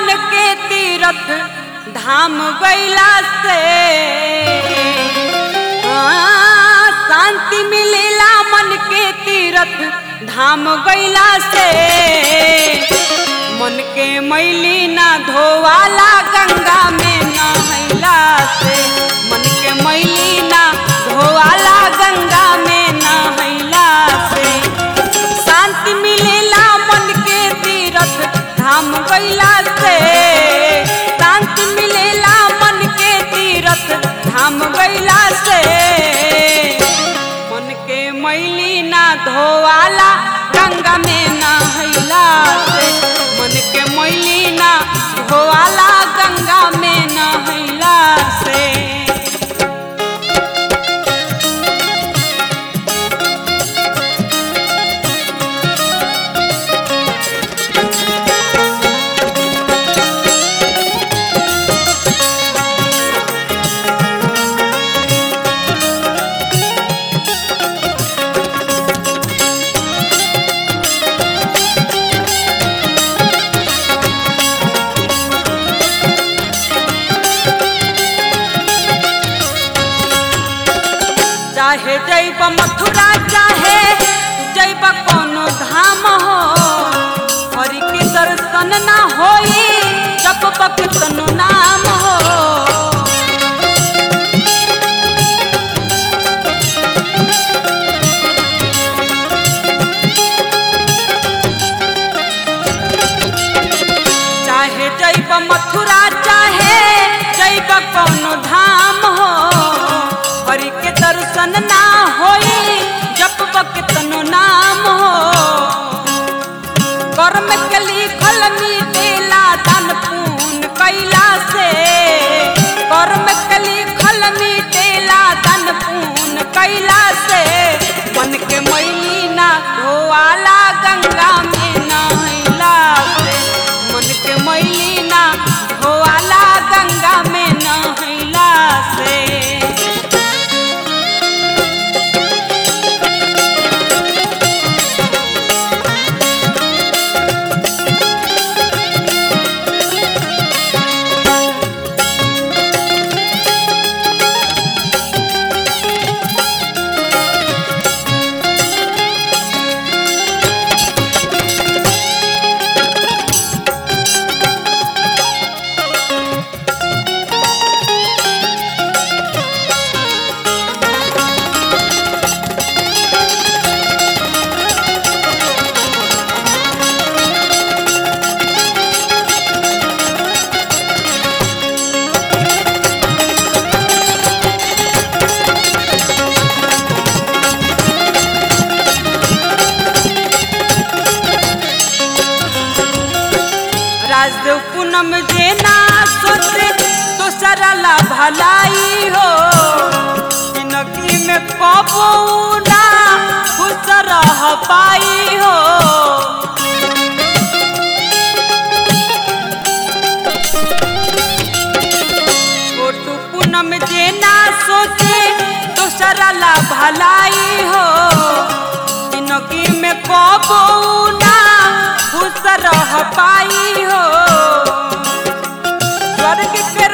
मन के तीरथ धाम गैला से हाँ, शांति मिलेला मन के तीरथ धाम गैला से मन के मैली ना धोवाला गंगा में नहैला से मन के मैली ना धोवाला गंगा में नहैला से शांति मिलेला मन के तीरथ धाम गैला से शांति मिलेला मन के तीरथ धाम गैला से मन के मैली ना धोवाला गंगा में नहैला से मन के मैली ना धोवाला गंगा में नहैला से चाहे जैब मथुरा चाहे जैब कोनो धाम हो हरि के दर्शन ना होई जब बकतनो नाम हो चाहे जैब मथुरा चाहे जैब कोनो धाम हो हरि के दर्शन ना होई जब बकतनो नाम हो कर्म के लिखल मिटेला दान पुण्य कैला से कर्म के लिखल मिटेला दान पुण्य कैला से मन के मैली ना धोवाला गंगा में नहैला से मन के मैली ना धोवाला गंगा में नहैला से राजदेव पूनम जे ना सोचे तो सरला भलाई हो जिंदगी में कबू ना खुश रह पाई हो छोटू पूनम जे ना सोचे तो सरला भलाई हो जिंदगी में कबू ना खुश रह पाई हो स्वर्ग के